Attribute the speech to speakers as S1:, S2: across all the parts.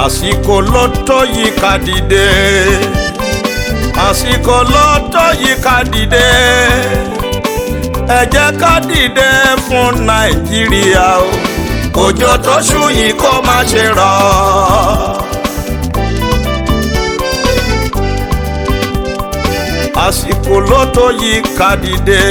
S1: àsìkò ló tó yí ká dìde àsìkò ló tó yí ká dìde ẹ jẹ́ ká dìde fún nàìjíríà o òjò tó ṣú yìí kó má ṣe rọ̀. àsìkò ló tó yí ká dìde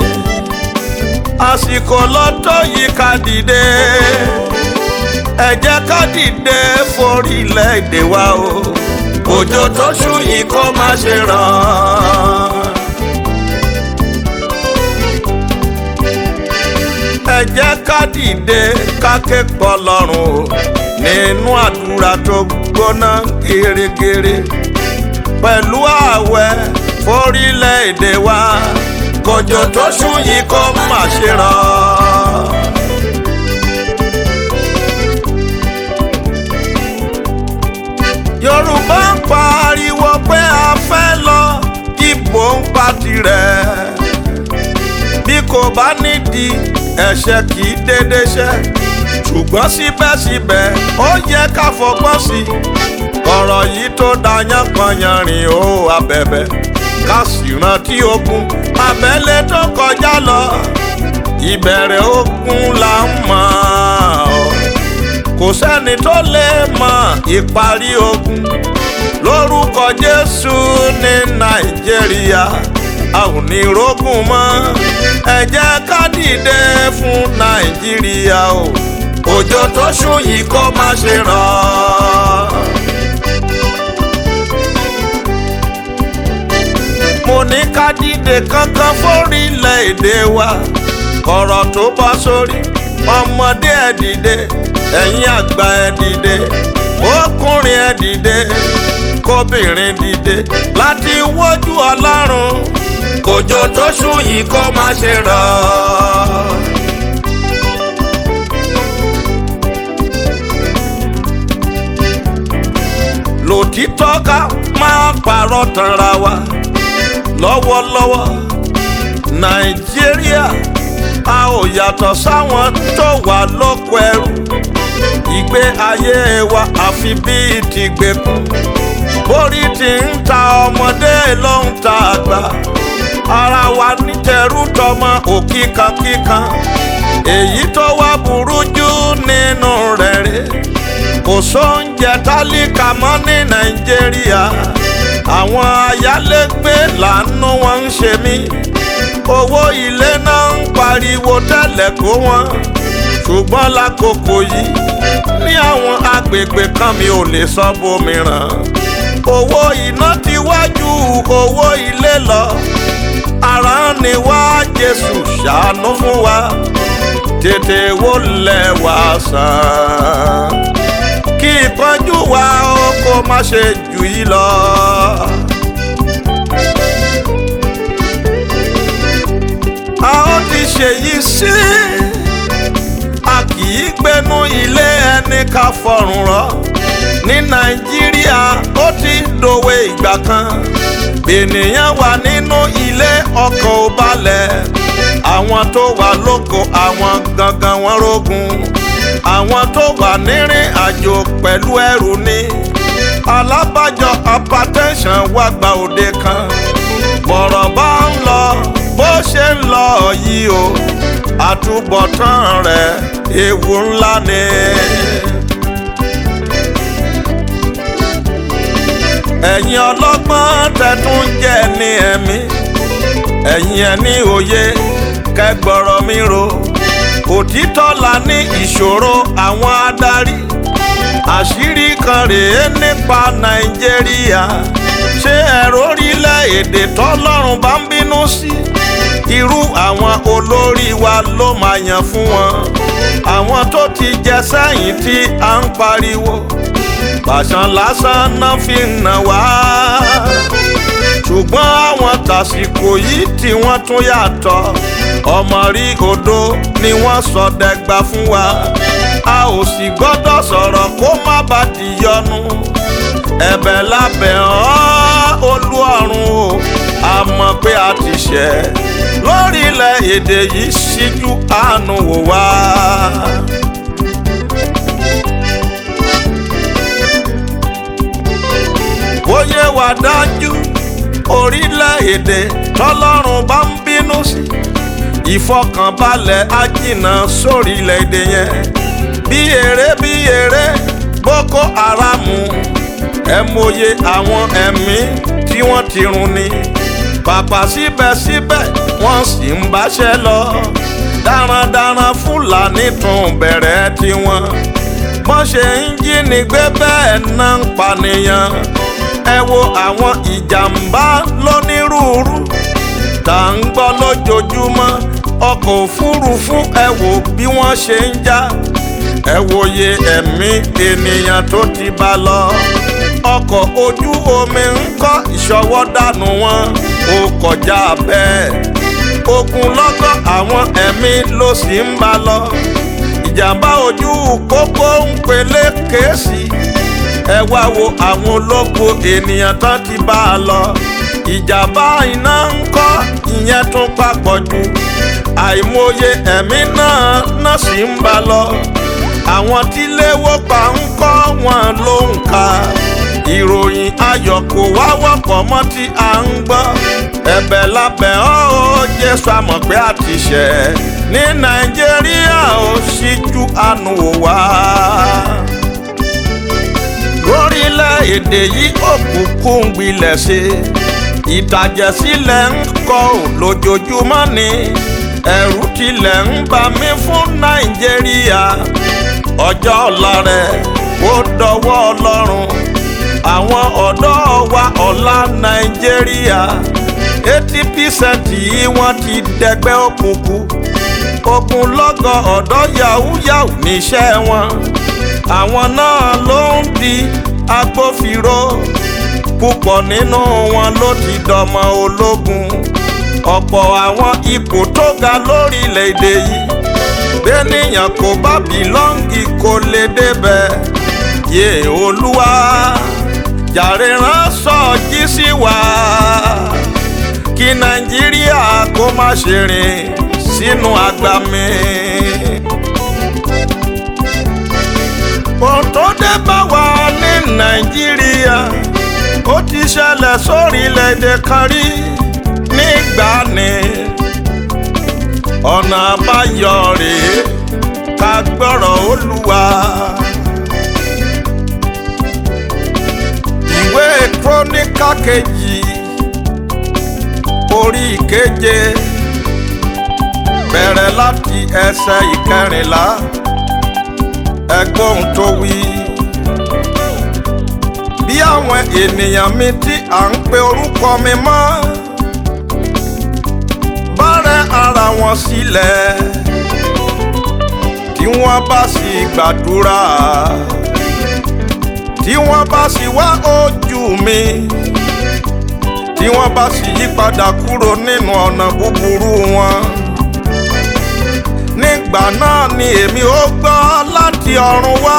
S1: àsìkò ló tó yí ká dìde ẹ jẹ́ ká dìde forílẹ̀-èdè wa o òjò tó ṣú yìí kó má ṣe ràn. ẹ jẹ́ ká dìde ká ké pọ̀ lọ́rùn o nínú àdúrà tó gbóná gèrègèrè pẹ̀lú ààwẹ̀ forílẹ̀-èdè wa kòjò tó ṣú yìí kó má ṣe ràn. yorùbá ń pariwo pé a fẹ́ lọ ìbò ń pa tirẹ̀ bí kò bá nídìí ẹ̀ṣẹ̀ kì í dédé ṣẹ̀ ṣùgbọ́n síbẹ̀síbẹ̀ ó yẹ ká fọgbọ́n sí i ọ̀rọ̀ yìí tó dayán kanyanrìn ó abẹ̀bẹ̀ ká sì rántí ogun abẹ́lé tó kọjá lọ ìbẹ̀rẹ̀ ogun là ń mọ̀ ọ́ kò sẹ́ni tó lè mọ ìparí ogun lórúkọ Jésù ní Nàìjíríà a ò ní rógùn mọ́ ẹ jẹ́ ká dìde fún Nàìjíríà o òjò tó ṣú yìí kó má ṣe ràn. mo ní ká dìde kankan fórílẹ̀-èdè wa kọ̀rọ̀ tó bá sórí ọmọdé ẹ̀ dìde ẹ̀yin àgbà ẹ̀ dìde ọkùnrin ẹ̀ dìde kóbìnrin dìde láti wójú ọlọ́run kòjò tó ṣú yìí kó má ṣe rọ̀. lòtítọ́ ká máa pààrọ̀ tanra wa lọ́wọ́lọ́wọ́ nàìjíríà a ò yàtọ̀ sáwọn tó wà lóko ẹrú ìgbé ayé wa àfi bíi tìgbèkùn borí ti ń ta ọmọdé ló ń ta àgbà ara wa nítẹrú tọmọ òkìkankíkan èyí tó wá burú jù nínú rẹ̀ rè kò sóúnjẹ tálíkà mọ́ ní nàìjíríà àwọn ayálégbé làánú wọn ń ṣe mí owó ilé náà ń pariwo tẹ́lẹ̀ kó wọn ṣùgbọ́n lákòókò yìí ní àwọn agbègbè kan mi ò lè sọ bòmíràn owó iná ti wájú owó ilé lọ ara ni wá Jésù ṣàánú fún wa tètè wó lẹ̀ wá sàn kí ìpọ́njú wa ó kó má ṣe jù yí lọ. a ó ti ṣèyí sí a kì í gbénú ilé ẹni ká fọrùn rọ ní nàìjíríà ó ti dòwe ìgbà kan ènìyàn wà nínú ilé ọkàn ò balẹ̀ àwọn tó wà lóko àwọn gangan wọn rógun àwọn tó wà nírìn àjò pẹ̀lú ẹrù ni alábàjọ hypertension wá gba òde kan bọ̀rọ̀ bá ń lọ bó ṣe ń lọ yìí o àtúbọ̀tán rẹ̀ ewu ńlá ni. ẹ̀yin ọlọ́gbọ́n tẹ̀tún jẹ́ ní ẹ̀mí ẹ̀yin ẹ̀ ní òye kẹgbọ́rọ̀ mi ro òtítọ́ la ní ìṣòro àwọn adarí àṣírí kan rèé nípa nàìjíríà ṣé ẹ̀rọ orílẹ̀-èdè tọ́lọ́run bá ń bínú sí irú àwọn olórí wa ló máa yàn fún wọn àwọn tó ti jẹ sẹ́yìn tí à ń pariwo pàṣán lásán náà fi ń nà wá ṣùgbọ́n àwọn tàsìkò yìí tí wọ́n tún yàtọ̀ ọmọ rí odò ni wọ́n sọ dẹgba fún wa a ò sì gbọ́dọ̀ sọ̀rọ̀ kó má bà di yọnu ẹ̀bẹ̀ lábẹ́ ọ́ olú ọ̀run o a mọ̀ pé a ti ṣẹ̀ lórílẹ̀ èdè yìí ṣíjú àánú wò wá. èdè tọ́lọ́run bá ń bínú sí ìfọkànbalẹ̀ á jìnnà sórílẹ̀-èdè yẹn bí eré bí eré boko haram ẹ mọye àwọn ẹ̀mí tí wọ́n ti run ni pàpà síbẹ̀síbẹ̀ wọ́n sì ń báṣẹ́ lọ darandaran fúlàní tún bẹ̀rẹ̀ tiwọn wọ́n ṣe ń jínigbé bẹ́ẹ̀ náà ń pànìyàn ẹ wo àwọn ìjàmbá lónírúurú tá à ń gbọ́ lójoojúmọ́ ọkọ̀ òfurufú ẹ wò bí wọ́n ṣe ń já ẹ wòye ẹ̀mí ènìyàn tó ti bá lọ ọkọ̀ ojú omi ń kọ́ ìṣọwọ́ dànù wọn ó kọjá bẹ́ẹ̀ ogunlọ́gọ̀ àwọn ẹ̀mí ló sì ń bá lọ ìjàmbá ojú pópó ń pelé kéésì ẹ wá wo àwọn ológo ènìyàn tán ti bá a lọ ìjàmbá iná ń kọ́ ìyẹn tún papọ̀ jù àìmọye ẹ̀mí náà náà sì ń bá lọ àwọn tí léwó pa ń kọ́ wọn ló ń ka ìròyìn ayọ̀ kò wá wọ́pọ̀ mọ́ tí a ń gbọ́ ẹ̀bẹ̀ lábẹ́ ọ́ ó jésù àmọ̀ pé a ti ṣẹ̀ ní nàìjíríà ó ṣíjú àánú wò wá lórílẹ̀‐èdè yìí òkùnkùn gbilẹ̀ ṣe ìtàjẹ̀sílẹ̀ ń kọ́ ò lójoojúmọ́ ni ẹ̀rù tilẹ̀ ń bà mí fún nàìjíríà ọjọ́ ọ̀la rẹ̀ ó dọwọ́ ọlọ́run àwọn ọ̀dọ́ wa ọ̀la nàìjíríà eighty percent yìí wọ́n ti dẹgbẹ́ òkùnkùn ogunlọ́gọ̀ ọ̀dọ́ yahoo yahoo níṣẹ́ wọn àwọn náà ló ń di agbófinró púpọ̀ nínú wọn ló ti dọmọ ológun ọ̀pọ̀ àwọn ipò tó ga lórílẹ̀‐èdè yìí bẹ́nìyàn kò bá bìlọ́ǹgì kò lè débẹ̀ yé olúwa jàre ránṣọ jí sí wa kí nàìjíríà kó má ṣe rìn sínú agbami. ohun tó dé bá wa ní nàìjíríà ó ti ṣẹlẹ̀ sórílẹ̀‐èdè kan rí nígbà ni ọ̀nà àbáyọ rèé ká gbọ́rọ̀ olúwa. ìwé króníkà kejì orí ìkeje bẹ̀rẹ̀ láti ẹsẹ̀ ìkẹrìnlá ẹgbọ́n tó wí. bí àwọn ènìyàn mi tí à ń pe orúkọ mi mọ́ bá rẹ ara wọn sílẹ̀ tí wọ́n bá sì gbàdúrà tí wọ́n bá sì wá ojú mi tí wọ́n bá sì yí padà kúrò nínú ọ̀nà búburú wọn nígbà náà ni èmi ó gbọ́ láti ọ̀run wá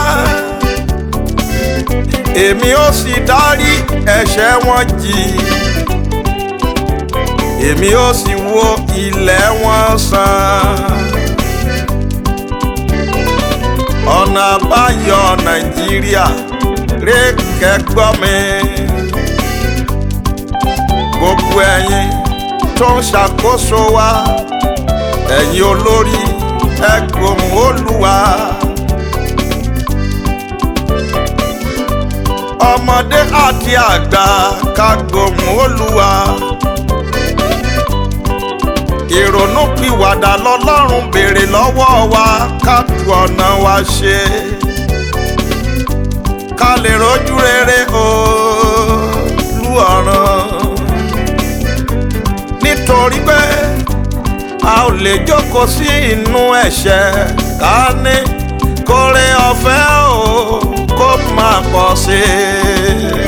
S1: èmi ó sì dárí ẹ̀ṣẹ̀ wọn jì èmi ó sì wo ilẹ̀ wọn sàn ọ̀nà àbáyọ nàìjíríà rékẹ́ gbọ́ mi gbogbo ẹ̀yin tó ń ṣàkóso wa ẹ̀yin olórí ẹgbòhùn olúwa. ọmọdé àti àgbà ká gbòhùn olúwa. ìrònú pìwàdà lọ́lọ́run béèrè lọ́wọ́ wa ká tu ọ̀nà wa ṣe. ká lè rojú rere olú ọ̀ràn. nítorí pé a ò lè jókòó sí inú ẹ̀ṣẹ̀ ká ní kórè ọ̀fẹ́ o kó máa pọ̀ sí i.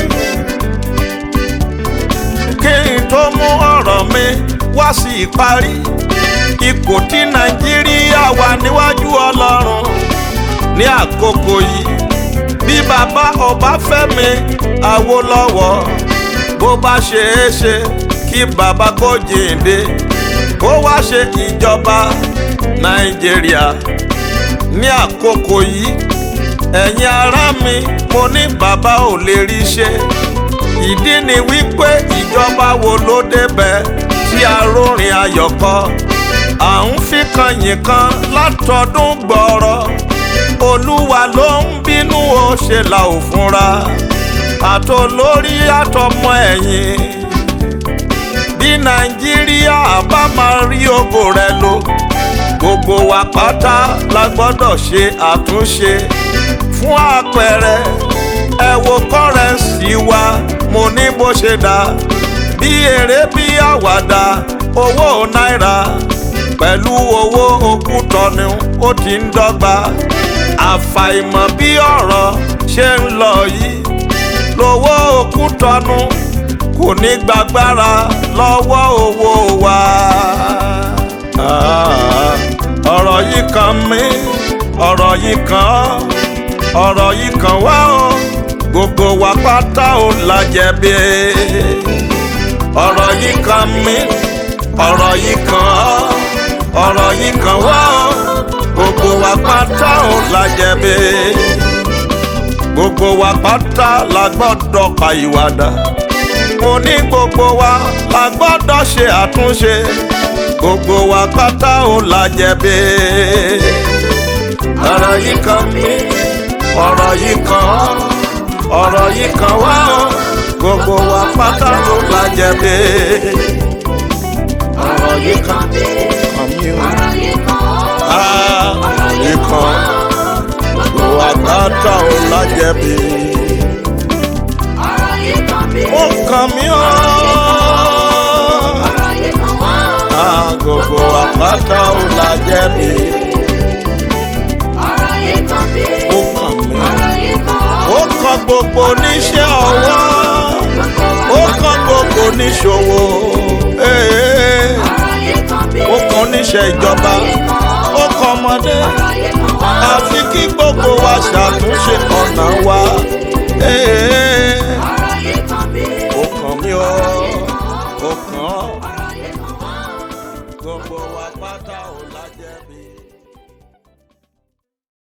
S1: kí n tó mú ọ̀rọ̀ mi wá sí ìparí ipò tí nàìjíríà wà níwájú ọlọ́run ní àkókò yìí bí bàbá ọbáfẹ́mi awólọ́wọ̀ bó bá ṣe é ṣe kí bàbá kó jíǹde kó wá ṣe ìjọba nàìjíríà ní àkókò yìí ẹ̀yin ará mi mo ní bàbá ò lè rí ṣe ìdí ni wípé ìjọba wo ló débẹ̀ tí arórin ayọ̀ kọ à ń fi kan yìn kan látọdún gbọ́rọ̀ olúwa ló ń bínú ó ṣe là ò fúnra àtolórí àtọmọ ẹ̀yìn bí nàìjíríà bá máa rí ògo rẹ̀ lò gbogbo wa pátá la gbọ́dọ̀ ṣe àtúnṣe fún àpẹẹrẹ ẹ wo kọ́rẹ́ǹsì wa mo ní bó ṣe dá bí eré bí àwàdà owó náírà pẹ̀lú owó òkútọ́ni ó ti ń dọ́gba àfàìmọ̀ bí ọ̀rọ̀ ṣe ń lọ yìí lówó òkútọ́nu kò ní gbàgbára lọ́wọ́ owó wa. Ah, ọ̀rọ̀ yìí kan mí ọ̀rọ̀ yìí kan ọ́ ọ̀rọ̀ yìí kan wá o gbogbo wa pátá ò la jẹ̀bi ọ̀rọ̀ yìí kan mí ọ̀rọ̀ yìí kan ọ́ ọ̀rọ̀ yìí kan wá o gbogbo wa pátá ò la jẹ̀bi gbogbo wa pátá la gbọ́dọ̀ pa ìwàdà mo ní gbogbo wa la gbọ́dọ̀ ṣe àtúnṣe gbogbo wa pátá ò la jẹ̀bi ọ̀rọ̀ yìí kan mí ọ̀rọ̀ yìí kan ọ́ ọ̀rọ̀ yìí kan wá o gbogbo wa pátá ò la jẹ̀bi ọ̀rọ̀ yìí kan mí
S2: ọ̀rọ̀ yìí kan
S1: ah
S2: ọ̀rọ̀
S1: yìí kan gbogbo wa pátá ò la jẹ̀bi
S2: ọ̀rọ̀ yìí kan bí
S1: ó kàn mí ọ́.
S2: ọ̀rọ̀ yìí kan wá
S1: Ah, gbogbo wa pátá ò la jẹ̀bi
S2: ọ̀rọ̀ yìí kan bí
S1: ó kàn mí.
S2: ọ̀rọ̀ yìí kan
S1: ó kan gbogbo oníṣẹ́ ọwọ́ ó kan gbogbo oníṣòwò ee,
S2: ọ̀rọ̀ yìí kan bí
S1: ó kan oníṣẹ́ ìjọba ó kan ọmọdé
S2: ọ̀rọ̀ yìí kan wá
S1: àfi kí gbogbo wa ṣàtúnṣe ọ̀nà wa ee,